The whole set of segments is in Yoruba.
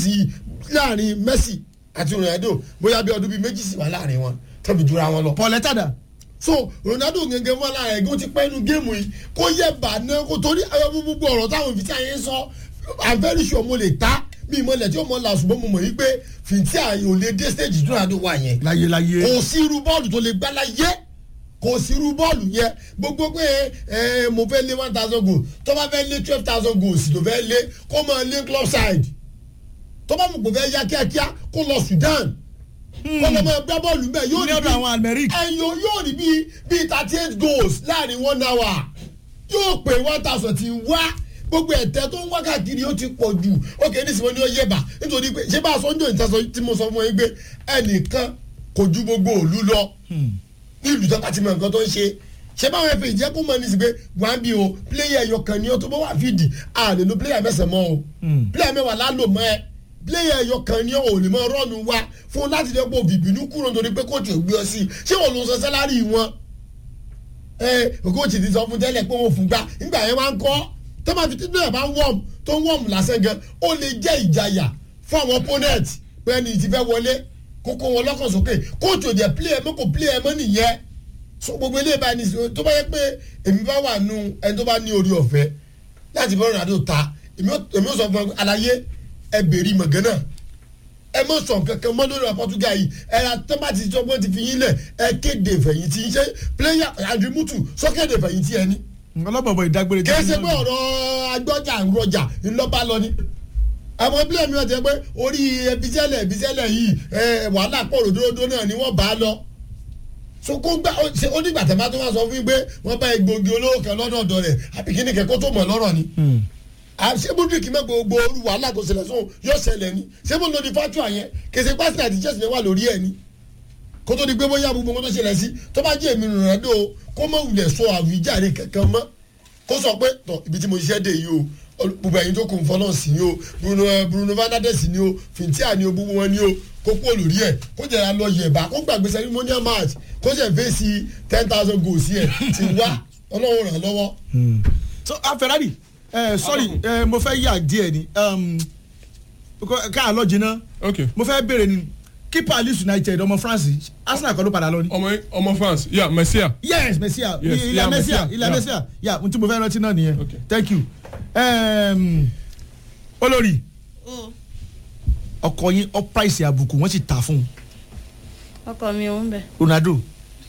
ti láàrin Messi àti Ronaldo bóyá bí ọdún bíi méjì sì wà láàrin wọn tẹ́bi jura wọn lọ Paul Etada so Ronaldo gẹ́gẹ́ fún alára ẹgbẹ́ ó ti pẹ́ inú géèmù yìí kó yẹ bà náà kó torí àwọn gbogbo ọ̀rọ̀ táwọn fìtí àyè ń sọ i'm very sure mo lè ta mi ìmọ̀lẹ̀ tí ó mọ̀ la ṣùgbọ́n mo mọ̀ yìí pé fìtí àyè ò lè dé stage tí Ronaldo wà yẹn láyé láyé kò sí irú bọ́ọ̀lù tó lè gbá láyé kò sí irú bọ́ọ̀lù yẹn gbogbo pé ẹ mo fẹ́ lé one thousand goals tó bá fẹ́ lé twelve thousand goals tó fẹ́ lé kó máa lé club side tó bá mọ̀ pé fẹ́ yá kíákíá kó lọ Sudan kó lọ máa gbá bọ́ọ̀lù mẹ́ yóò ní ní ọ̀dọ̀ àwọn Almeric ẹ̀yọ́ yóò ní bíi bíi thirty eight goals láàrin one hour yóò pé one thousand ti wá gbogbo ẹ̀tẹ́ tó ń wá káàkiri ó ti pọ̀ jù ó kéde sí wọn ní ó yẹ̀bà nítorí pé ṣé bá a sọ ń jò ìtàsọ tí mo sọ fún yín pé ẹnìkan kò ju gbogbo òlu lọ ní ìlú tó bá ti mọ nǹkan tó ń ṣe ṣé báwọn ẹ̀fẹ̀ ìjẹ́ kó mọ̀ ní sí pé wọ́n á bí o pléyà ẹ̀yọ kan ní ọ tó bá wà fídì à lè lo pléyà mẹ́sàn-án mọ́ o pléyà mẹ́wàá lálò mọ́ ẹ pléyà ẹ̀yọ kan ní ọ ò lè mọ rọ́ọ̀nù wa fún láti dẹ́ pọ̀ bìbínú kúrò nítorí pé kóòtù ò gbé ọ sí ṣé wọn ló sọ sálárì wọn ẹ kóòtù ti sọ fún tẹ́lẹ̀ pé wọ́n fún gbà nígbà yẹn wá ń kọ́ tó máa fi títí náà bá ń wọ́ọ̀mù tó ń wọ́ọ̀mù lásán gan ó lè jẹ́ ìjayà fún àwọn opponent pé ẹni tí fẹ́ wọlé kókó wọn lọ́kàn sókè kóòtù òjẹ́ play ẹ̀ mọ́ kò play ẹ̀ mọ́ nìyẹn so gbogbo ilé ìbáni tó bá yẹ pé èmi bá wà nù ẹni tó bá ní orí ọ̀fẹ́ láti bọ́ Ronaldo ta èmi ó sọ fún ẹ àlàyé ẹ bèrè mọ̀gánná ẹ mọ̀ sọ̀ kankan mọ́ lórí Portugal yìí ẹ ra tó bá ti sọ pé ti fi yín lẹ̀ ẹ kéde ìfẹ̀yìntì ṣe player Andrew Mutu sọ kéde ìfẹ̀yìntì ẹ ní ọlọ́bọ̀bọ̀ ìdágbére kì í ṣe pé ọ̀rọ̀ agbọ́jà ń rọjà ńlọ́ba lọ ni àwọn ẹbílẹ̀ mi ọ̀tẹ̀ pé orí ẹbísẹ́lẹ̀ ẹbísẹ́lẹ̀ yìí wàhálà pọ̀ ròdòdó náà ni wọ́n bá a lọ so kó gbà ó nígbà tẹ̀ bá tó wá sọ fún yín pé wọ́n bá egbògi olówó kan lọ́dọ̀ ọ̀dọ̀ rẹ̀ àbí kíní kẹ́kọ́ tó mọ̀ lọ́rọ̀ ni ṣé bùdíkì mẹ́ gbogbo olú wàhálà kò ṣẹlẹ̀ sóhun yóò ṣẹlẹ̀ ni ṣé mo lòdì fatu àyẹn kèsì pásítà àti jẹ́sìn wà lórí ẹ̀ ni kó tó di pé bóyá gbogbo tó ṣẹlẹ̀ sí tó bá jẹ́ èmi Ronaldo kó mọ̀ wulẹ̀ sọ àwíjàre kankan mọ́ kó sọ pé tọ ibi tí mo ṣiṣẹ́ dé yìí o gbogbo ẹ̀yin tó kù ń fọlọ́ sí ni o Bruno Bruno Fernandes ni o Fintia ni o gbogbo wọn ni o kó kú olórí ẹ̀ kó jẹ̀rẹ̀ lọ yẹ̀bà kó gbàgbé ceremonial match kó ṣe fèsì ten thousand goals yẹ ti wá ọlọ́run ràn lọ́wọ́. so a Ferrari uh, sorry uh, mo fẹ́ yà díẹ̀ ni káà lọ jìnnà ok mo fẹ́ béèrè ni keeper Leeds United ọmọ France Arsenal kọ́ ló padà lọ ni. ọmọ ọmọ France yeah Messia. yes Messia Yes, ilẹ̀ yeah, Messia Messia, ilẹ̀ yeah. Messia ya n tí mo fẹ́ rántí náà nìyẹn Okay. thank you um, olórí ọkọ yín ọ price àbùkù wọ́n sì tà fún un ọkọ mi ò ń bẹ. Ronaldo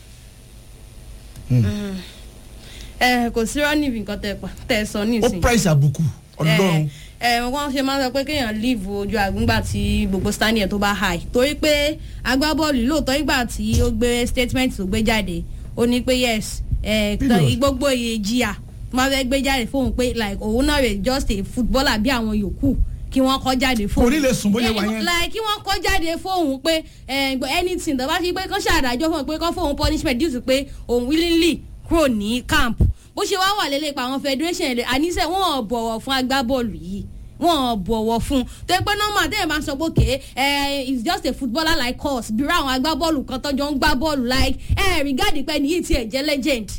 ẹ kò sí rọ́ọ̀nì nǹkan tẹ pa tẹ sọ ó nísìnyí. price àbùkù ọlọ́run ẹ ẹ wọ́n ṣe máa ń sọ pé kéèyàn leave ojú àgbọ̀ngbà tí gbogbo standing ẹ̀ tó bá high torí pé agbábọ́ọ̀lù lóòótọ́ ìgbà tí ó gbé statement tó gbé jáde ó ní pé yes ẹ Period. gbogbo ìjìyà tó máa fẹ́ gbé jáde fóun pé like òun náà rè just a footballer bí àwọn yòókù kí wọ́n kọ́ jáde fóun. Kò ní lè sùn bóyá wà yẹn. like kí wọ́n kọ́ jáde fóun pé ẹ, anything tó bá fi pé kán ṣàdájọ́ fóun pé kán fóun punishment due to pé òun willingly kúrò ní camp bó ṣe wá wà lélẹ̀ pa àwọn federation ẹ̀lẹ́ àníṣe wọn ò bọ̀wọ̀ fún agbábọ́ọ̀lù yìí wọn ò bọ̀wọ̀ fún un tó yẹ pé normal tẹ́lẹ̀ máa sọ pé okay ẹ is just a footballer like us bí àwọn agbábọ́ọ̀lù kan tọ́jọ́ ń gbá bọ́ọ̀lù like ẹ regard pé ní yìí tiẹ̀ jẹ́ legend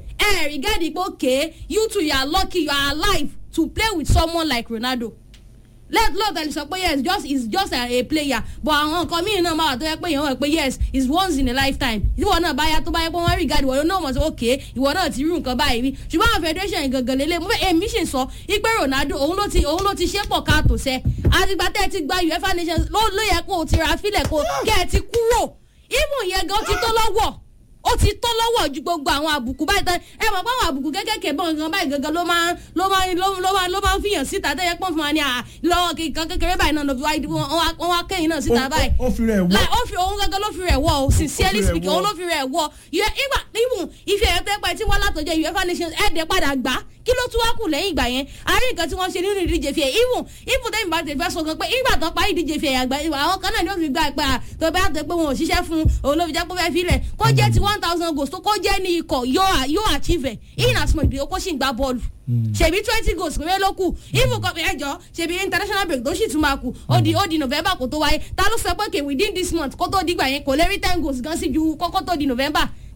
ẹ regard pé okay you two you are lucky you are alive to play with someone like Ronaldo let lord tell you sọ pé yes just is just a, a player but àwọn nǹkan míì náà máa wà tó yẹ pé èèyàn wọ̀ pé yes is once in a lifetime ìwọ náà bá yá tó bá yẹ pé wọ́n rí gàdí ìwọ náà mọ̀ sí ok ìwọ náà ti rí nǹkan báyìí rí ṣùgbọ́n àwọn federation yìí gangan lélẹ̀ mo fẹ́ èmi sì sọ ipe Ronaldo òun ló ti òun ló ti ṣe pọ̀ káàtó sẹ́ àtìgbà tẹ́ ẹ ti gba UEFA Nations ló ló yẹ kó o ti ra fílẹ̀ kó kẹ́ ẹ ti kúrò ìmù yẹn gan ti tó lọ́wọ́ ó ti tó lọ́wọ́ ju gbogbo àwọn àbùkù báyìí tán ẹ mọ̀ pé àwọn àbùkù kékèké bọ̀ nǹkan báyìí gangan ló máa ló máa ló ló máa ló máa ń fìyàn síta tẹ́yẹ pọ́n fún wa ní à lọ́wọ́ kíkan kékeré báyìí náà lọ́fi wáyé wọ́n wá kẹ́yìn náà síta báyìí. ó fi rẹ̀ wọ́ like ó fi òun gangan ló fi rẹ̀ wọ́ o sincerely rẹ̀ speaking wọ́. òun ló fi rẹ̀ wọ́ yẹ ìgbà ìmù ìfẹ́ ẹ̀ tẹ́ pẹ́ tí wọ́n látọjọ́ UEFA Nations ẹ̀ dẹ̀ padà gbà kí ló tún wá kù lẹ́yìn ìgbà yẹn àárín nǹkan tí wọ́n ṣe nínú ìdíje fi ẹ̀ ìmù ìmù tẹ́yìn bá tẹ̀ fẹ́ sọ gan pé ìgbà tán parí ìdíje fi ẹ̀ àgbà àwọn kan náà ni ó fi gba ìpè à tó bá tẹ pé wọn ò ṣiṣẹ́ fún òun ló fi jẹ́ pé fẹ́ filẹ̀ kó jẹ́ ti one thousand goals tó kó jẹ́ ní ikọ̀ yóò yóò achieve ẹ̀ in as much bí o kó sì ń gbá bọ́ọ̀lù ṣèbí twenty goals péré ló kù ìmù kan ẹjọ́ ṣèbí international break tó sì tún máa kù ó di ó di november kó tó wáyé ta ló sọ pé kè within this month kó tó dìgbà yẹn kò lè rí ten goals gan sí ju kókó tó di november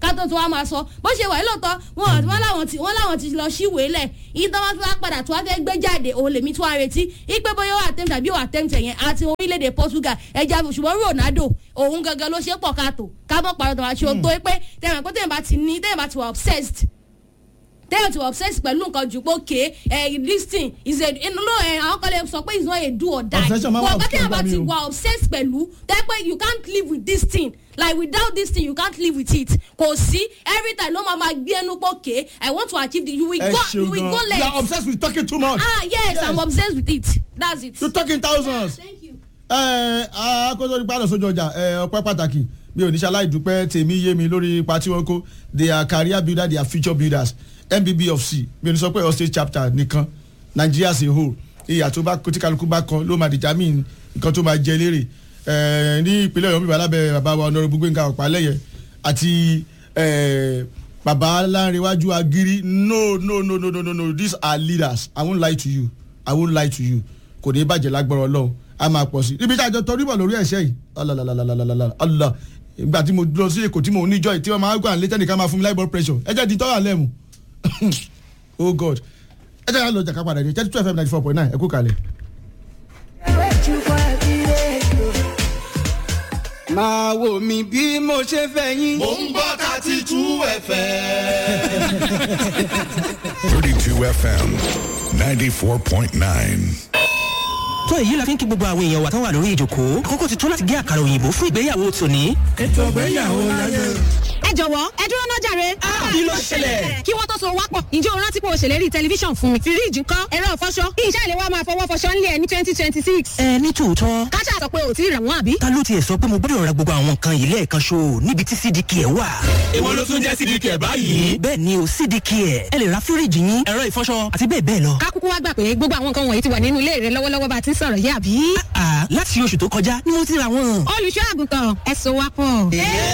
kátó tí wọ́n máa sọ bó ṣe wà lóòótọ́ wọn wọn làwọn ti wọn làwọn ti lọ síwèé lẹ̀ ìtàn wọn fi wá padà tí wọ́n fẹ́ gbé jáde òun lèmi tí wọ́n retí ipe bóyá wà tẹ́mtẹ̀ àbí wà tẹ́mtẹ̀ yẹn àti orílẹ̀-èdè Portugal ẹja ṣùgbọ́n Ronaldo òun gangan ló ṣe pọ̀ káàtó ká mọ̀ pàrọ̀ tó wá ṣe ohun tó pé tẹ̀wọ̀n pé tẹ̀yìn bá ti ní tẹ̀yìn bá ti wà obsessed tẹ́yọ̀ tí wọ́n obsessed pẹ̀lú nǹkan jù pé okay ẹ̀ this thing is a inú ló ẹ̀ àwọn kan lè sọ pé it's not a do or die Obsession máa wà but obsessed tẹ́yọ̀ bá bá mi ti o. wà obsessed pẹ̀lú tẹ́ pé you can't live with this thing like without this thing you can't live with it kò sí every time ló máa ma gbé ẹnu pé okay I want to achieve this you will ẹ go you ṣeun will go gan you are left obsessed with talking too much ah yes, Yes. I'm obsessed with it that's it. you talking thousands. thank you. ẹ akóso nípa àlọ́ sójú ọjà ẹ ọpẹ́ pàtàkì mi ò ní ṣe aláìdúpẹ́ tèmi yé mi lórí ipa tí wọ́n kó they are career builders they are future builders mbb of c mi ò ní sọ pé ọ̀sẹ̀ chapter nìkan Nigeria as a whole ìyà tó bá tí kálukú bá kan ló máa determine nǹkan tó máa jẹ lérè ẹ ní ìpínlẹ̀ ọ̀yọ́ bíbá lábẹ́ bàbá wa ọ̀nàrẹ́bù Gbénga Ọ̀pálẹ́yẹ àti ẹ bàbá láńrewájú agiri no no no no no no no these are leaders i won't lie to you i won't lie to you kò ní bàjẹ́ lágbára ọlọ́run a máa pọ̀ sí ibi tí a jọ tọrí bọ̀ lórí ẹ̀ṣẹ́ yìí alalalalalalala allah ìgbà tí mo lọ sí èkó tí mo ní joy tí wọ́n máa ń gbà létẹ́ nìkan máa fún mi high blood pressure ẹ jẹ́ di tọ́ra lẹ́mu oh god ẹ jẹ́ lọ jàkà padà dé thirty two fm ninety four point nine ẹ kú kalẹ̀. máa wò mí bí mo ṣe fẹ́ yín. Mo ń gbọ́ thirty two ẹ̀fẹ̀. 32 FM 94.9. tó èyí la fi ń kí gbogbo àwọn èèyàn wa tán wà lórí ìjòkó àkókò ti tó láti gé àkàrà òyìnbó fún ìgbéyàwó tòní. ẹ jọ̀wọ́ ẹ dúró náà jàre. kí ló ṣẹlẹ̀? kí wọ́n tó so wápọ̀ ǹjẹ́ o rántí pé o ṣèlérí tẹlifíṣàn fún mi. fíríìjì ńkọ́ ẹ̀rọ ìfọṣọ kí iṣẹ́ ìléwọ́ máa fọwọ́ fọṣọ ńlẹ̀ ní twenty twenty six. ẹ ní tòótọ́ káṣá sọ pé o ti rà wọ́n àbí. ta ló tiẹ̀ sọ pé mo gbọ́dọ̀ ra gbogbo àwọn nǹkan yìí lẹ́ẹ̀kan ṣo níbi tí cdk ẹ̀ wà. Èwo ló tún jẹ́ sídìí kẹ̀ báyìí? bẹ́ẹ̀ ni o cdk ẹ̀ ẹ lè ra fíríìjì yín ẹ̀rọ ìfọṣọ àti bẹ́ẹ̀ bẹ́ẹ̀ lọ. ká kúkú wá gbà pé gbogbo àwọn nǹkan wọ̀nyí ti wà nínú ilé rẹ lọ́wọ́lọ́wọ́ bá a ti ń sọ̀rọ̀ yìí àbí. àà láti oṣù tó kọjá ni mo ti ra wọn. olùṣọ́ àgùntàn ẹ so wápọ̀.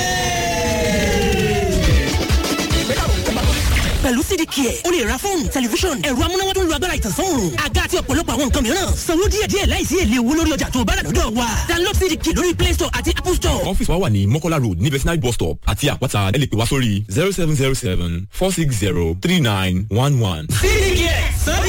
pẹ̀lú cdk ẹ̀ o lè ra fóònù tẹlifíṣọ̀n ẹ̀rọ amúnáwá tó ń lo agbára ìtànsán òòrùn àga àti ọ̀pọ̀lọpọ̀ àwọn nǹkan mìíràn sanwó díẹ̀díẹ̀ láìsí èlé owó lórí ọjà tó o bá rà lọ́dọ̀ wa download cdk lórí play store àti apple store. ọ́fíìsì wa wà ní mọ́kọ́lá road ní vetinary bus stop àti àpáta ẹ lè pè wá sórí zero seven zero seven four six zero three nine one one. cdk